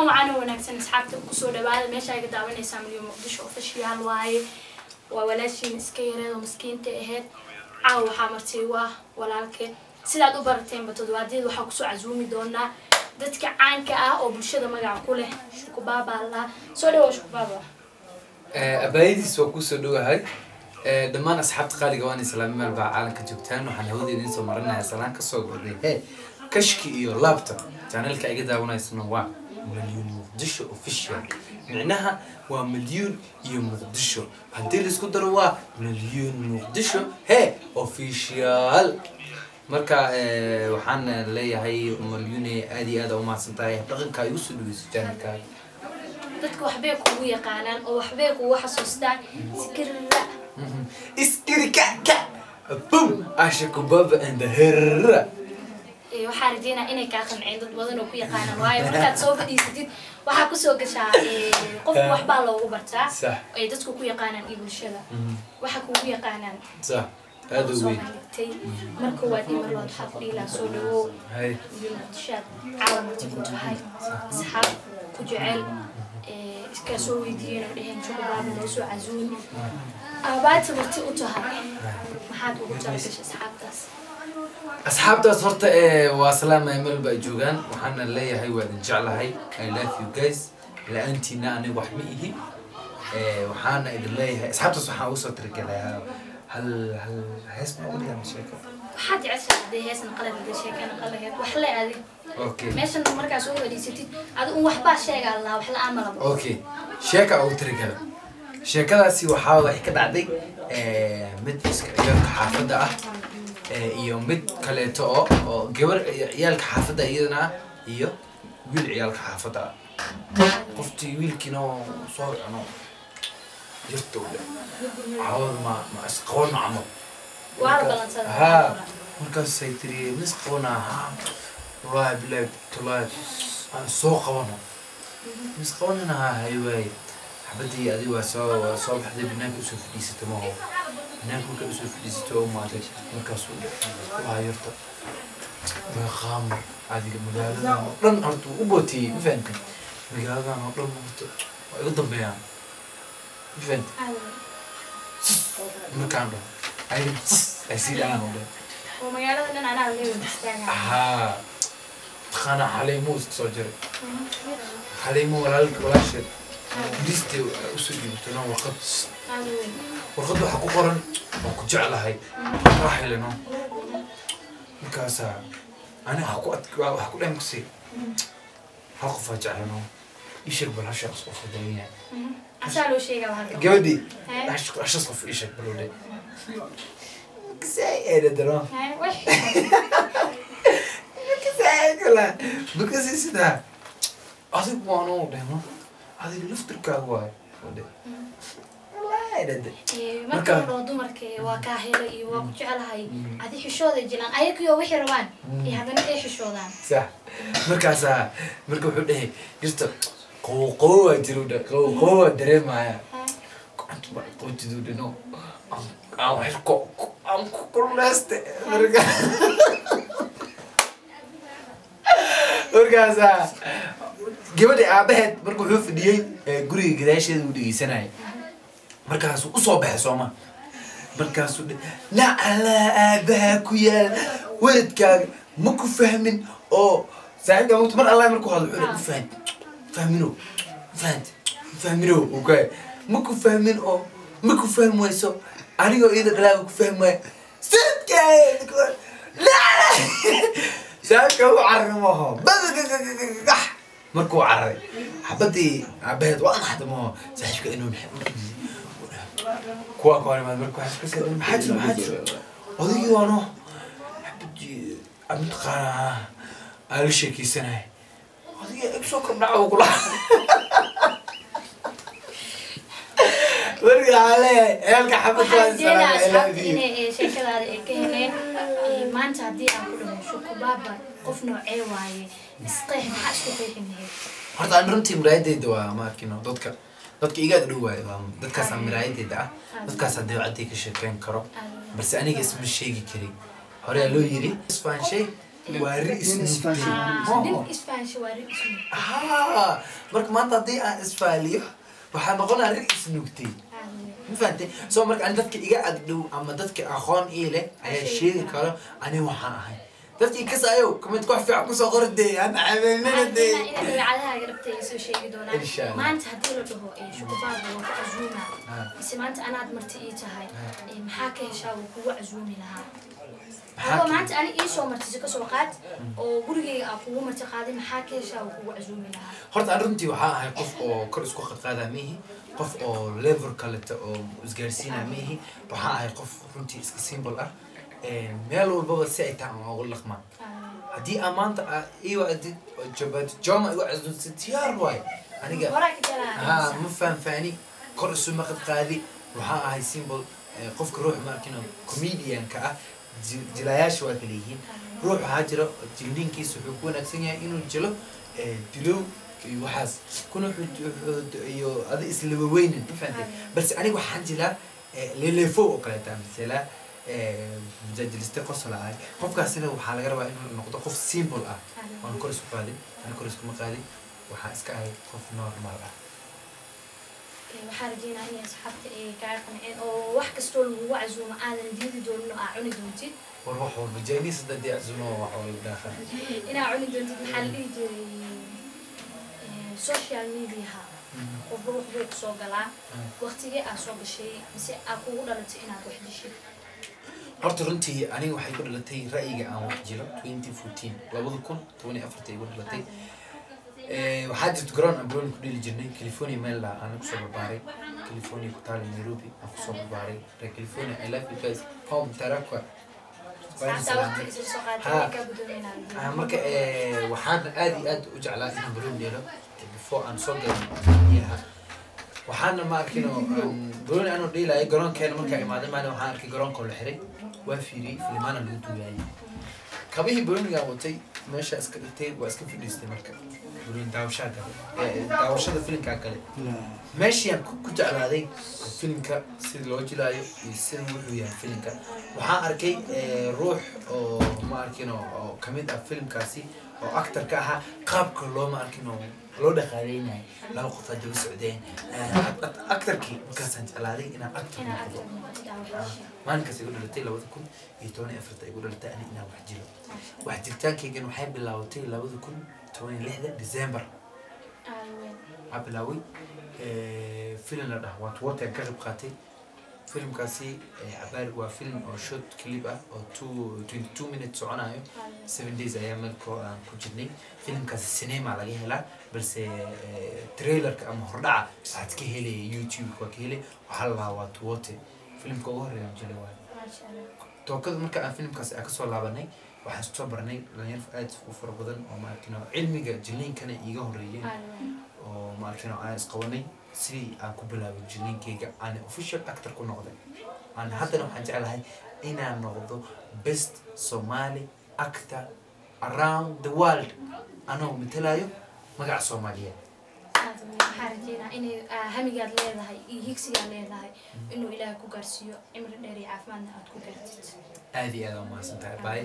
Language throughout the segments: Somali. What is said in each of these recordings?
kulan wacan oo wanaagsan asxaabta kusoo dhawaada meesha ay ka daawanaysaa milyan muqdisho ofishiyaal waaye waa walaashiin iska yareed oo maskiinta ahayd caawa waxaa martay waa walaalkeed sidaad u barateenba toddobaadyada waxaa kusoo casuumi doonaa dadka caanka ah oo bulshada magaca ku leh shukubaaba lahaa soo dhawow shukubaaba abaayadiis waa kusoo dhowahay dhammaan asxaabta qaaliga waan islaami meel baa caalamka joogtaan waxaan hawada idiin soo marinaya salaan kasoo goday he kashki iyo laabta janelka iga daawanaysana waa milyuun muqdisho official micnaha waa milyuun iyo muqdisho haddii laisku daro waa milyuun muqdisho he official marka waxaan leeyahay milyuune aad iyo aad umahadsan tahay dhaqanka igu soo dhaweyso janelka dadka waxbay kugu yaqaanaan oo waxbay kugu xasuustaan sikirra iskiri ka ka bum asha kubaba and the herra Ee, waxaa rajeynaa inay kaa qanceen dad badan oo ku yaqaanaan waayo markaad soo fadhiisatid waxaa kusoo gashaa ee, qofka waxbaa loogu bartaa Sax. ay dadku ku yaqaanaan iyo bulshada waxa kugu yaqaanaan صح هذا soo وين hagtay marka waa dhimar lood waxaa ku dhiilaa soo dhawow هاي iyo muqdishaad caawa marti ku tahay asxaab ku jecel ee, iskaa soo weydiiyeen oo dheheen jukubaaba noo soo casuun aabaata marti u tahay maxaad ugu talagashay asxaabtaas asxaabtaas horta ee waa salaam meel baa joogaan waxaana leeyahay waa idin jeclahay i love you guys la-aantiina aniga wax ma ihi ee waxaana idin leeyahay asxaabtaas waxaan ugu soo tirgalayaa hal hal hees ma ugu dhigaa sheeko waxaad jeceshaa hadday heesna qalad hadday sheekana qalaheed wax le adig okay meeshan markaa soo fadhiisatid adi un waxbaa sheegaa lahaa wax la-aan malabo okay sheeka ugu tirgala sheekadaasi waxaa waxay ka dhacday ee, mid iska ciyaalka xaafadda ah ee, iyo mid kaleeto oo oo gabar ciyaalka xaafadda iyadana ah iyo wiil ciyaalka xaafadda ah qoftii wiilkiina oo soo cuno yarta u leh caawad ma ma isqabano camal waa la balansadaa haa markaasay tiri ma isqabana haa wallaahi bilaahi tolaahi aan soo qabano ma isqabanana haa hay waaye xabadii adi waa soo waa soo baxday banaanka usoo fadhiisata maho banaanka markaa usoo fadhiisata oo maatay markaasuu waa yarta waa qaamar adiga magaaladan oo dhan horta wuu u bootiyey ma fahamtay magaaladan oo dhan horta waa igu dambeeyaan ma fahamtay markaan dhaho ay ay sii dhacaan oo dhan oo magaalada dhan anaa leewan istaagaa haa taqaana xaliimo iska soo jiray xaliimo walaalka walaasheed liste usoo dhiibatay no warqad aada weyn warqad waxaa ku qoran waan ku jeclahay waa helino markaasaa ani waxa ku ad waxa ku dhan kusii hal qofaa jeclano isheg bal hashaas qof badan yahay asaa loo sheegaa halka gabadhii Hee? hash- hashaas qof isheg balode kasay eedadano Hee, wax kasay kala bakasi sidaa adigu waanu dhehno adiga laftirkaaga waayo ode wallaahi eedade Ee, marka Marka- hore oo dumarka waa kaa hela iyo waa ku jecelahay adi xishooda jilaan ayagiyo wixii rabaan iyo haddana ay xishoodaan صح markaasaa marka wuxuu dhahay jirta qowo qowo waa jiru dha qowo qowo waa dareemaya gacanta baa qootiduu dhino aan wax ko ko- aan ku kuleyste marka markaasaa gabadhi aabaheed marka wuxuu fadhiyey ee, guriga gadaasheeda uu dhegeysanayay markaasuu usoo baxay sooma markaasuu dhe lacala aabaha ku yaal weladkaaga ma ku fahmin oo saaxiibka mut mar allah markuu hadlo wuxuu ma fahmin fahmino fahant fahmino okay ma ku fahmin oo ma ku fahmi wayso anigoo iyada dhalaaga ku fahmi waayo sanadkaaga saaxiibka u carrimaho badagagagax markuu carray xabadii aabaheed waa naxda maho saaxiibka inuu kuwa koorimaad marka waxaa iska sii maxaa jiro maxaa jiro odaygii waano xabadii amtaqaana aan la sheekeysanay odaygii ig soo kordhaca uu kula marka waxaa leeyahay ceelka xabad waxaan jeedaa waa asxaabta salaam inay ee, sheekadaada ay ka heleen Ee, maanta haddii aan ku dhaho shukubaaba qof noocee waaye isqeex maxaa isku qeexin lahayd horta aan runtii miraayadeyda waa ma arkino dadka dadka iga ag dhow waayo waa dadkaasa miraayadeyda ah dadkaas haddii cadday ka sheekeyn karo balse aniga isma sheegi karin hore loo yiri isfaan shay waa ri Nin isnuugtay isfahansan. Ah, nin isfahansha waa rin isnu haa marka maanta haddii aan isfaaliyo waxaa noqonaa ri isnuugtay ma fahantay so marka ani dadka iga agdhow ama dadka aqoon ii leh ayaa sheegi karo ani waxaan ahay dadkii kasaayo comment wax fiican kusoo qori dee aan cabeynana dee inaad dabeecadahaaga rabtay ay soo sheegi doonaan Insha Allah. maanta haddii la dhaho ee shukufaada waa ku casuuma Ah. mise maanta anaad marti ii tahay Ah. ee maxaa ka heshaa wuu kugu casuumi lahaa Maxaa adoo ka- maanta ani ii soo martisa kasoo qaad oo gurigeyga aa kugu marti qaaday maxaa ka heshaa wuu kugu casuumi lahaa horta aan runtii waxaa ahay qof oo kor isku qadqaadaa mihi qof oo level kaleta oo isgaarsiinaa mihi waxaa ahay qof runtii iska symbol ah meel walbaba si ay tahay aan ugu dhaqmaan haddii aan maanta aa ii wacdid oo jabaad joma igu casuumtid diyaar waay aniga horaa ka haa jalaa ma fahanfaani kor isu maqad qaadi waxaa ahay symbol eh, qofka ruux markino comedianka ah ji- jilayaasha waa kala yihiin ruux waxaa jira jilniinkiisa wuxuu ku wanaagsan yahay inuu jilo eh, dilow iyo waxaas kuna wuxuu- wuxuu- iyo adi islaba weynin ma fahantay balse aniga waxaan jilaa eh, leleefo oo kaleeta masala mujaajiliste qosol ahay qofkaasina waxaa laga rabaa inuu noqdo qof symbol ah waan kor isku qaadin ana kor iskuma qaadin waxaa iska ahay qof normal ah waxaa rajeynaa inay asxaabta ay kaa qanceen oo wax kastoo lagugu casuumo aadan diidi doonin oo aa cuni doontid war wax walba jainis hadda dee casumo wax walba dhaafa inaa cuni doontid maxaa la dhihi jiray eh, social mediaha qofba waxbuu kusoo galaa waqtigee aa soo gashay mise aa kugu dhalatay inaad wax dishid horta runtii aniga waxay ku dhalatay ra'yiga aan wax jiro twenty fourteen labada kun toban iyo afarta igu dhalatay Eh, waxaa jirta garoon aan balooni ku dheli jirnay california meel aan kusoo barbaaray california ku taala nairobi aan kusoo barbaaray reer california i love you guys home tarakwa saactaa waqti isla soo qaatay Ha. way kaa gudoomeynaa Ah, marka eh, waxaan aad iyo aad u jeclaa inaan baloon dheelo before aan soo galin biyaha waxaana ma arkin oo aan balooni anoo dheelayo garoonkeena markaa imaaday maalin waxaan arkay garoonkoo la xiray waa fiiriyey filimaana lagu duuyaayay kabihii baloonigaan watay meesha iska dhigtay waa iska fadhiistay marka balooni daawashaa gale eh, daawashada filimkaa gale meeshiaan ku ku jeclaaday filimka sida loo jilaayo iyo sida wuxuu yahay filimka waxaan arkay eh, ruux oo ma arkin oo oo kamid ah filimkaasi oo actor ka ahaa qaabka looma arkin oo loo dhaqaaleynayay laba qof aa daba socdeen Eh, act- act- actorkii markaasaan jeclaaday inaan actor inaa noqdo agta noqotid aa waxdishid maalinkaas igu dhalatay labada kun iyo toban iyo afarta igu dhalatay ani inaan wax jiro wax jiritaankaygan waxay bilaabatay labada kun toban iyo lixda december waxaa bilaaway eh, filim la dhaha waat water ka qayb qaatay filimkaasi eh, cabaar waa filim oo short clip ah oo two twenty two minutes soconayo seven days ayaa meelkoo aan ku jirnay filimkaasi cinema laga helaa balse eh, trailerka ama hordhaca waxaad ka helaya youtube waa ka helay waxaa la lahaa waat water filimka ugu horeeya aan jilay waayo maasha allah tookada marka aan filimkaasi aan kasoo laabanay waxaan soo baranay dhalinyaro aad u fara badan oo maarkino cilmiga jiliinkana iiga horeeyeen oo maarkino aan isqabanay sidii aan ku bilaabay jiliinkayga aan official actor ku noqday aan haddana waxaan jeclahay inaan noqdo best somali actor around the world anoo matalayo magaca soomaaliyeed waxaa rajeynaa inay aa, hamigaad leedahay iyo higsigaad leedahay inuu ilaahay ku gaarsiiyo cimri dheer iyo caafimaadna aad ku gaartid aad iyo aad aan umahadsan tahay baay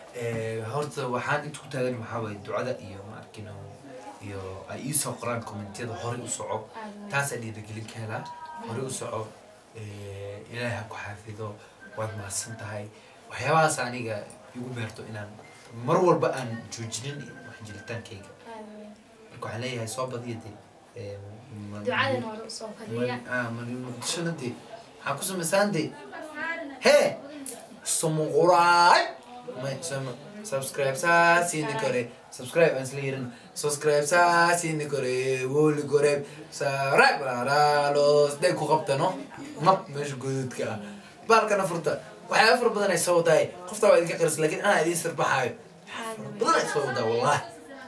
horta waxaan inta ku taagan waxaa waaye ducada iyo maarkino iyo ay iisoo qoraan kommentiyada horey u soco aad weyn. taasaa dhiirigelin ka helaa horey u soco eh, ilaahay ha ku xaafido waad mahadsan tahay waxyaabahaas aniga igu beerto inaan mar walba aan joojinin wax jiritaankayga aad weyn. marka waxaan leeyahay soo badiya dee eh, ma- ducadan hore usoo fadiya muqdishona dee maxaa ku samaysaan dee hee sumuquraay may sama subscribe saa siini kore subscribe aan isla yerin subscribe saa siini kore woli kore saray balaalos day ku qabtano mab meesha gododka ah baalkana furta waxyaaba fara badan ay soo wadaay qoftaa waa idinka qaris laakiin anaa idiin sirbaxaayo badan ay soo wadaa wallahi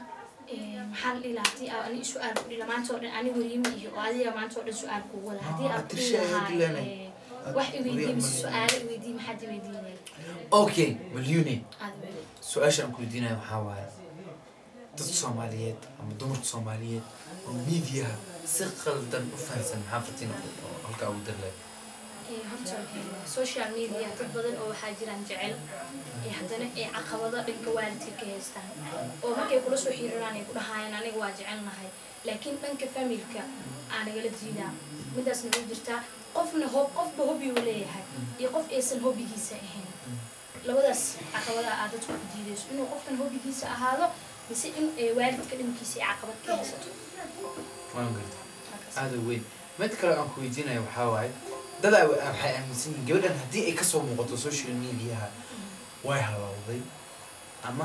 Ee, maxaa la dhihi lahaa haddii aa ani su-aal ku dhila maanta oo dhan ani weriima iyo oo adiga maanta oo dhan su-aal kugu wada haddii Ah, aad ku dhihi Trisha, lahaa Dilana. ee, wax iweydii mise su-aalo iweydii maxaad iweydii lahayd okay malyune aad weyn. su-aasha aan ku weydiinayo waxaa waaye dadka soomaaliyeed ama dumarka soomaaliyeed oo miidiyaha si qaldan u fahansan maxaa fartiin oo halkaa ugu dirlay Ee, horta ee, social media dad badan oo waxaa jiraan jecel ee haddana ee caqabado dhanka waalidka ka haystaan oo markay kula soo xiriiraan ay ku dhahayaan aniga waa jecelnahay laakiin dhanka familka aa nagala diidaa midaasna way jirtaa qofna hob qofba hobi uu leeyahay iyo qof aysan hobigiisa ahayn labadaas caqabada aad dadku ku diidayso inuu qofkan hobigiisa ahaado mise in ee, waalidka dhankiisa ay caqabad ka haysato waan garta aada u weyn mid kale aan ku weydiinayo waxaa waaye dadaa wa- waxay aaminsan yihiin gabadhan haddii ay kasoo muuqato social mediaha way halowday ama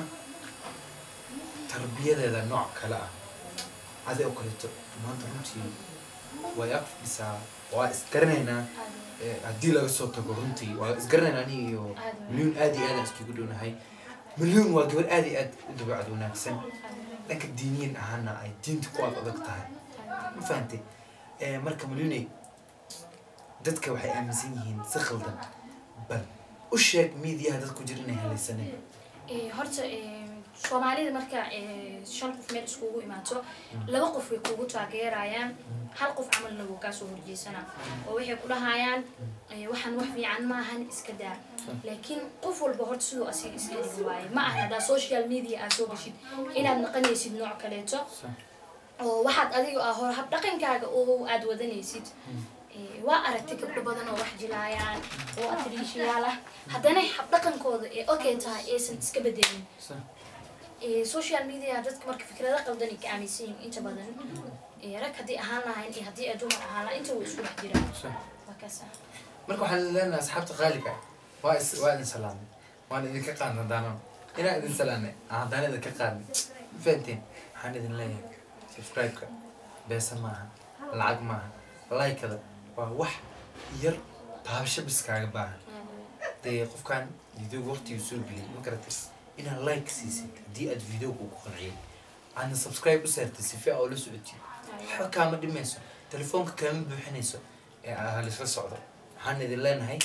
tarbiyadeeda nooc kale ah adi oo kaleeto maanta runtii way ag fadhisaa waa isgaranaynaa eh, haddii laga soo tago runtii waa isgaranaynaa aniga iyo milyuun aad iyo aad aan iskagu dhownahay milyuun waa gabar aad iyo aad u dabeecad wanaagsan dhanka diiniyan ahaana ay diinta ku aad adag tahay ma fahantay Eh, marka malyuuney dadka waxay aaminsan yihiin si khaldan bal u sheeg miidiyaha dad ku jira inay halaysaneen Ee, horta ee, soomaalida marka ee, shan qof meel iskugu imaato laba qof way kugu taageerayaan hal qof camalna wuu kaasoo horjeesanaa oo waxay ku dhahayaan ee, waxaan wax fiican maahan iska daa laakiin qof walba horta siduu asiga iska dhigi waaye ma aha haddaa social media aad soo gashid inaad naqanaysid nooc kaleeto oo waxaad adiga ah hor hab dhaqankaaga oo aad wadanaysid Ee, waa aragtay gabdho badan oo wax jilaayaan oo atriishiyaal ah haddana hab dhaqankooda ee okay tahay aysan iska bedelin Ee, social media dadka marka fikrado qaldan ay ka aaminsan yihiin inta badan Ee, rag haddii ahaan lahayn iyo haddii ay dumar ahaan lahayn inta way isku dhex jiraan waa kaasa marka waxaan leenahay asxaabta qaaliga ah, waa is waa idin salaamay waan idinka qaadnay haddaana inaan idin salaamay aan haddana idinka qaadnay ma fahanteen waxaan idin leeyahay subscribe-ka beesa maaha lacag maaha like-ada waa wax yar taabasho bis kaaga baahan dee qofkan videoga waqtigu soo geliyay ma garatay inaad like siisid haddii aad videoga ku qanciyay aadna subscribe u saartay si fiican oo la socotid waxba kaama dhimayso telefoonka kaama buuxinayso ee aa lisla socdo waxaan idin leenahay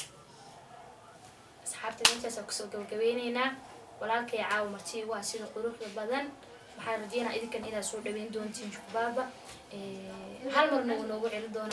asxaabta meeshaas kusoo gabagabeyneynaa walaalkay caawa marti waa sida quruxda badan waxaan rajeynaa idinkan inaad soo dhaweyn doontiin shukbaaba Ee, hal marna wuu noogu celi doonaa